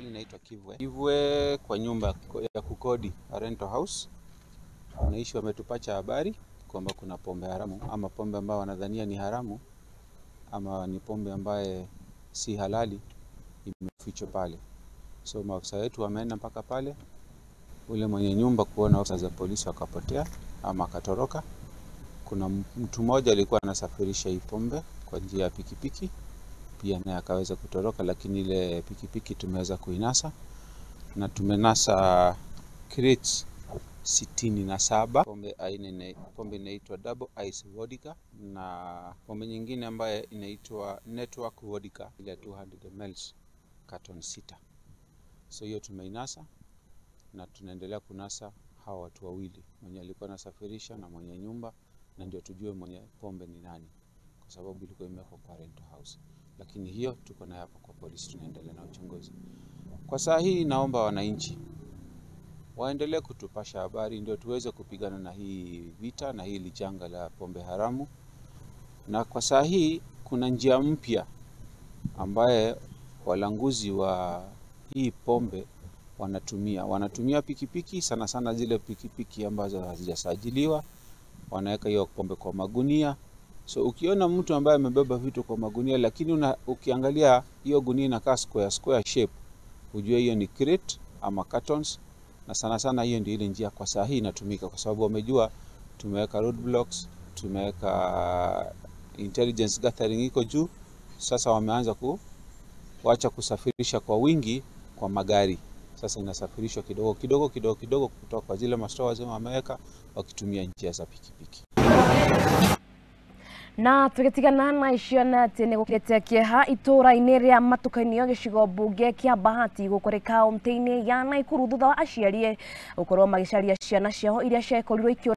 mahali inaitwa Kivwe. Kivwe kwa nyumba ya kukodi a rental house, wanaishi wametupacha habari kwamba kuna pombe haramu ama pombe ambayo wanadhania ni haramu ama ni pombe ambaye si halali imefichwa pale. So maafisa wetu wameenda mpaka pale, ule mwenye nyumba kuona ofisa za polisi wakapotea ama akatoroka. Kuna mtu mmoja alikuwa anasafirisha hii pombe kwa njia ya pikipiki pia naye akaweza kutoroka, lakini ile pikipiki tumeweza kuinasa na tumenasa crates sitini na saba pombe aina pombe inaitwa double ice vodka na pombe nyingine ambayo inaitwa network vodka ile 200 ml carton sita. So hiyo tumeinasa na tunaendelea kunasa hawa watu wawili, mwenye alikuwa anasafirisha na mwenye nyumba, na ndio tujue mwenye pombe ni nani, kwa sababu ilikuwa imewekwa kwa rental house. Lakini hiyo tuko nayo hapo kwa polisi, tunaendelea na uchunguzi. Kwa saa hii, naomba wananchi waendelee kutupasha habari, ndio tuweze kupigana na hii vita na hili janga la pombe haramu. Na kwa saa hii kuna njia mpya ambaye walanguzi wa hii pombe wanatumia wanatumia pikipiki sana sana, zile pikipiki ambazo hazijasajiliwa, wanaweka hiyo pombe kwa magunia. So ukiona mtu ambaye amebeba vitu kwa magunia, lakini una, ukiangalia hiyo gunia inakaa square square shape, ujue hiyo ni crate ama cartons, na sana sana hiyo ndio ile njia kwa saa hii inatumika, kwa sababu wamejua tumeweka roadblocks, tumeweka intelligence gathering iko juu. Sasa wameanza ku wacha kusafirisha kwa wingi kwa magari sasa inasafirishwa kidogo kidogo kidogo kidogo kutoka kwa zile mastores wameweka wakitumia njia za pikipiki na tugitigana na icio na atä nä gå kä kieha itå-ra-inä rä a matukanio gä cigo mbunge kä a bahati gå kå rä kauntä-inä ya naikuru thutha wa aciari gå korwo magä caria ciana ciao iria ciakorirwo ikio